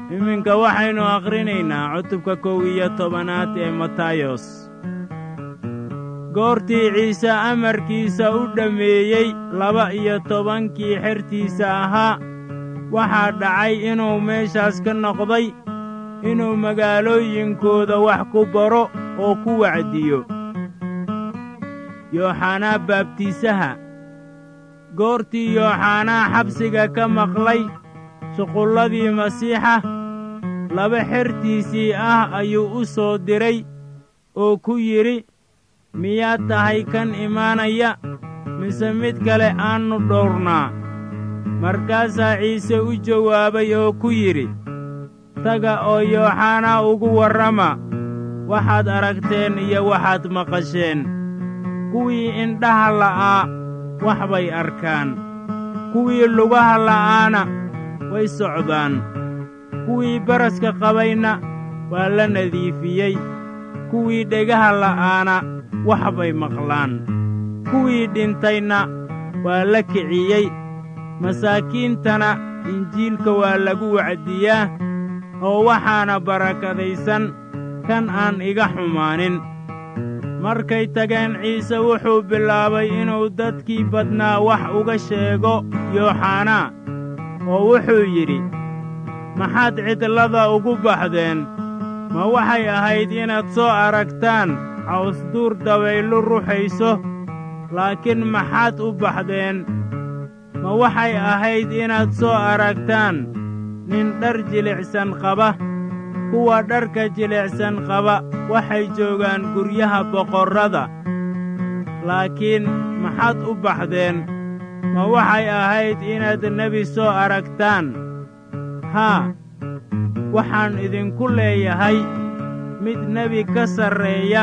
iminka waxaynu akhrinaynaa cutubka kow iyo tobanaad ee matayos goortii ciise amarkiisa u dhammeeyey laba iyo tobankii xertiisa ahaa waxaa dhacay inuu meeshaas ka noqday inuu magaalooyinkooda wax ku baro oo ku wacdiyo yooxanaa baabtiisaha goortii yooxanaa xabsiga ka maqlay shuqulladii masiixa laba xertiisii ah ayuu u soo diray oo ku yidhi miyaad tahay kan imaanaya mise mid kale aannu dhowrnaa markaasaa ciise u jawaabay oo ku yidhi taga oo yooxanaa ugu warrama waxaad aragteen iyo waxaad maqasheen kuwii indhaha la'aa wax bay arkaan kuwii lugaha la'aana way socdaan kuwii baraska qabayna waa la nadiifiyey kuwii dhegaha la'aana wax bay maqlaan kuwii dhintayna waa la kiciyey masaakiintana injiilka waa lagu wacdiyaa oo waxaana barakadaysan kan aan iga xumaanin markay tageen ciise wuxuu bilaabay inuu dadkii badnaa wax uga sheego yooxanaa oo wuxuu yidhi maxaad cidlada ugu baxdeen ma waxay ahayd inaad soo aragtaan cawsduur dabayllu ruxayso laakiin maxaad u baxdeen ma waxay ahayd inaad soo aragtaan nin dhar jilicsan qaba kuwa dharka jilicsan qaba waxay joogaan guryaha boqorrada laakiin maxaad u baxdeen ma waxay ahayd inaad nebi soo aragtaan haa waxaan idinku leeyahay mid nebi ka sarreeya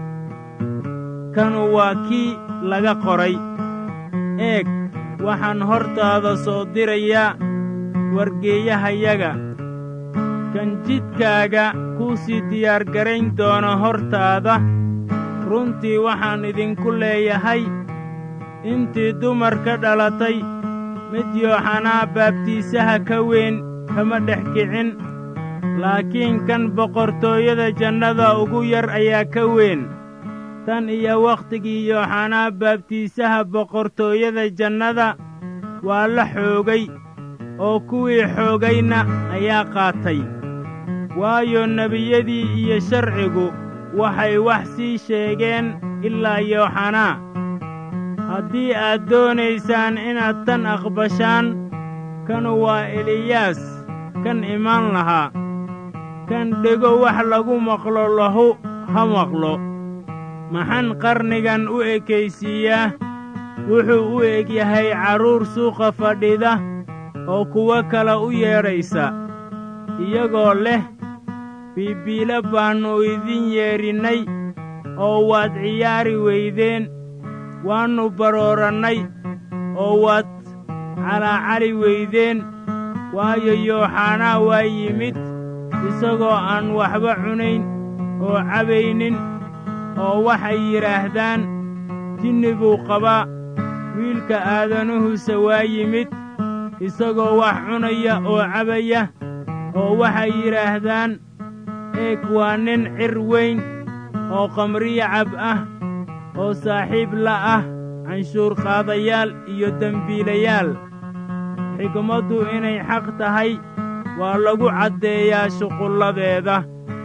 kanu waa kii laga qoray eeg waxaan hortaada soo dirayaa wargeeyahayaga kan jidkaaga kuu sii diyaargarayn doona hortaada runtii waxaan idinku leeyahay intii dumar ka dhalatay mid yooxanaa baabtiisaha ka weyn kama dhex kicin laakiin kan boqortooyada jannada ugu yar ayaa ka weyn tan iyo wakhtigii yooxanaa baabtiisaha boqortooyada jannada waa la xoogay oo kuwii xoogayna ayaa qaatay waayo nebiyadii iyo sharcigu waxay wax sii sheegeen ilaa yooxanaa haddii aad doonaysaan inaad tan aqbashaan kanu waa eliyaas kan imaan lahaa kan dhego wax lagu maqlo lahu ha maqlo maxaan qarnigan u ekaysiiyaa wuxuu u eg yahay carruur suuqa fadhida oo kuwo kale u yeedhaysa iyagoo leh biibiila baannu idin yeedhinnay oo waad ciyaari weydeen waannu baroorannay oo waad calaacali weydeen waayo yooxanaa waa yimid isagoo aan waxba cunayn oo cabaynin oo waxay yidhaahdaan jinni buu qabaa wiilka aadanuhuse waa yimid isagoo wax cunaya oo cabaya oo waxay yidhaahdaan eeg waa nin cir weyn oo qamriyo cab ah oo saaxiib la ah canshuurqaadayaal iyo dembiilayaal xigmaddu inay xaq tahay waa lagu caddeeyaa shuqulladeeda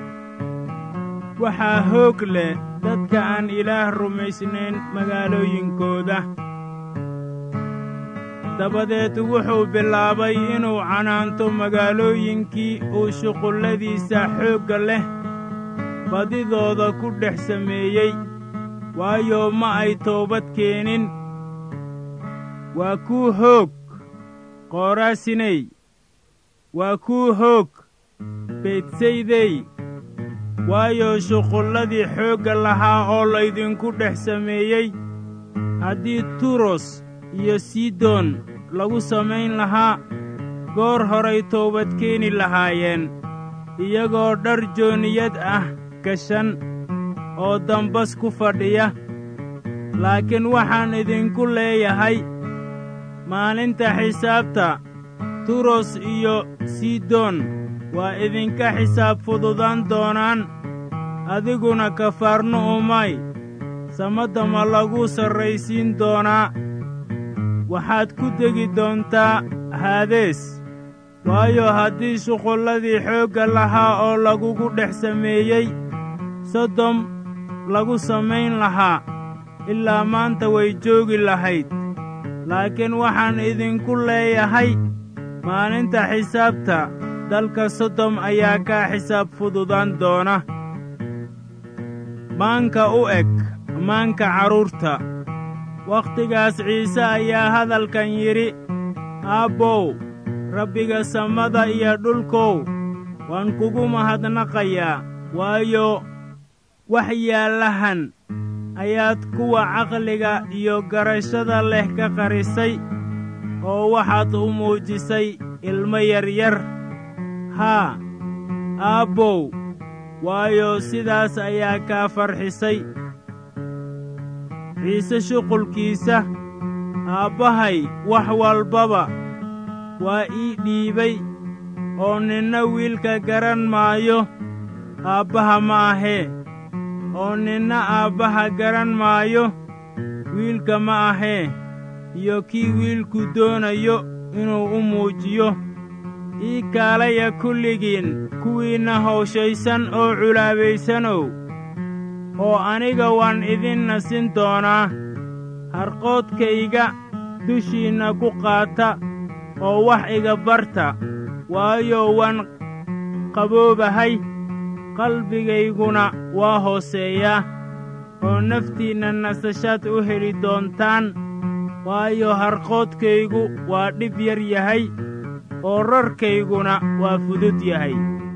waxaa hoog leh dadka aan ilaah rumaysnayn magaalooyinkooda dabadeed wuxuu bilaabay inuu canaanto magaalooyinkii uu shuqulladiisa xoogga leh badidooda ku dhex sameeyey waayo ma ay toobad keenin waa kuu hoog qooraasiney waa kuu hoog beydsaydey waayo shuqulladii xoogga lahaa oo laydinku dhex sameeyey haddii turos iyo sidon lagu samayn lahaa goor horay toobad keeni lahaayeen iyagoo dhar jooniyad ah gashan oo dambas ku fadhiya laakiin waxaan idinku leeyahay maalinta xisaabta turos iyo sidon waa idinka xisaab fududaan doonaan adiguna kafaarnu'umay samadda ma lagu sarraysiin doonaa waxaad ku degi doontaa haadees waayo haddii shuqulladii xoogga lahaa oo lagugu dhex sameeyey sodom lagu samayn lahaa ilaa maanta way joogi lahayd laakiin waxaan idinku leeyahay maalinta xisaabta dalka sodom ayaa kaa xisaab fududaan doona maanka u eg maanka carruurta wakhtigaas ciise ayaa hadalkan yidhi aabbow rabbiga samada iyo dhulkow waan kugu mahadnaqayaa waayo wax yaallahan ayaad kuwa caqliga iyo garashada leh ka qarisay oo waxaad u muujisay ilmo yaryar haa aabbow waayo sidaas ayaa kaa farxisay ciise shuqulkiisa aabbahay wax walbaba waa ii dhiibay oo ninna wiilka garan maayo aabbaha ma ahee oo ninna aabbaha garan maayo wiilka ma ahee iyo kii wiilku doonayo inuu u muujiyo ii kaalaya kulligiin kuwiinna hawshaysan oo culaabaysanow oo aniga waan idin nasin doonaa harqoodkayga dushiinna ku qaata oo wax iga barta waayo waan qaboobahay qalbigayguna waa hooseeyaa oo naftiinna nasashaad u heli doontaan waayo harqoodkaygu waa dhib yar yahay oo rarkayguna waa fudud yahay